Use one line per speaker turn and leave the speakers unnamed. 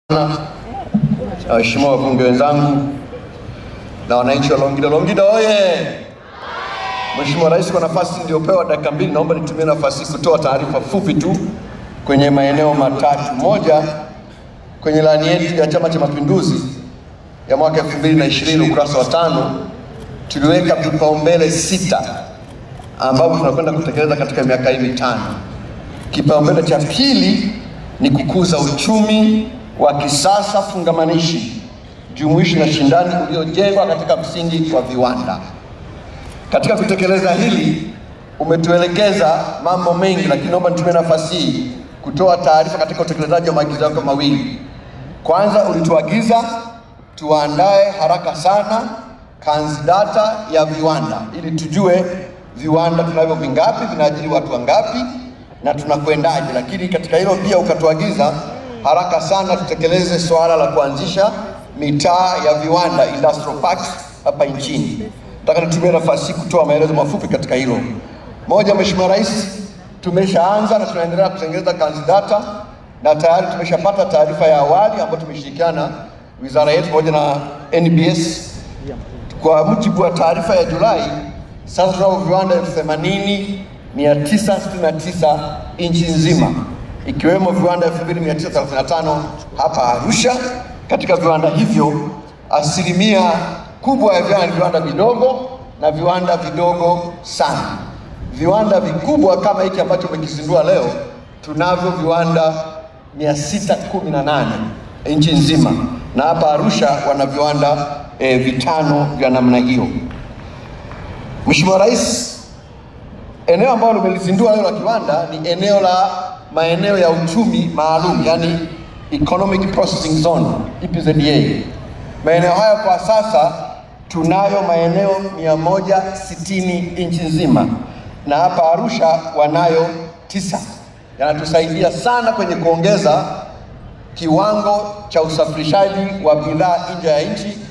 Waheshimiwa wabunge wenzangu na wananchi wa Longido, Longido oye! Mheshimiwa Rais, kwa nafasi niliyopewa dakika mbili, naomba nitumie nafasi hii kutoa taarifa fupi tu kwenye maeneo matatu. Moja, kwenye ilani yetu ya Chama cha Mapinduzi ya mwaka 2020 ukurasa wa tano tuliweka vipaumbele sita ambavyo tunakwenda kutekeleza katika miaka hii mitano. Kipaumbele cha pili ni kukuza uchumi wa kisasa fungamanishi, jumuishi na shindani uliojengwa katika msingi wa viwanda. Katika kutekeleza hili umetuelekeza mambo mengi, lakini naomba nitumie nafasi hii kutoa taarifa katika utekelezaji wa maagizo yako mawili. Kwanza, ulituagiza tuandae haraka sana kanzidata ya viwanda ili tujue viwanda tunavyo vingapi, vinaajiri watu wangapi na tunakwendaje. Lakini katika hilo pia ukatuagiza haraka sana tutekeleze swala la kuanzisha mitaa ya viwanda industrial parks hapa nchini. Nataka nitumie nafasi hii kutoa maelezo mafupi katika hilo. Moja, Mheshimiwa Rais, tumeshaanza na tunaendelea kutengeneza kanzidata na tayari tumeshapata taarifa ya awali ambayo tumeshirikiana wizara yetu pamoja na NBS. Kwa mujibu wa taarifa ya Julai, sasa tunavyo viwanda elfu themanini mia tisa sitini na tisa nchi nzima ikiwemo viwanda 2935 hapa Arusha. Katika viwanda hivyo asilimia kubwa ya viwanda ni viwanda vidogo na viwanda vidogo sana. Viwanda vikubwa kama hiki ambacho umekizindua leo, tunavyo viwanda 618 nchi nzima, na hapa Arusha wana viwanda e, vitano vya namna hiyo. Mheshimiwa Rais, eneo ambalo limelizindua leo la kiwanda ni eneo la maeneo ya uchumi maalum, yani economic processing zone EPZA. Maeneo hayo kwa sasa tunayo maeneo 160 nchi nzima, na hapa Arusha wanayo tisa. Yanatusaidia sana kwenye kuongeza kiwango cha usafirishaji wa bidhaa nje ya nchi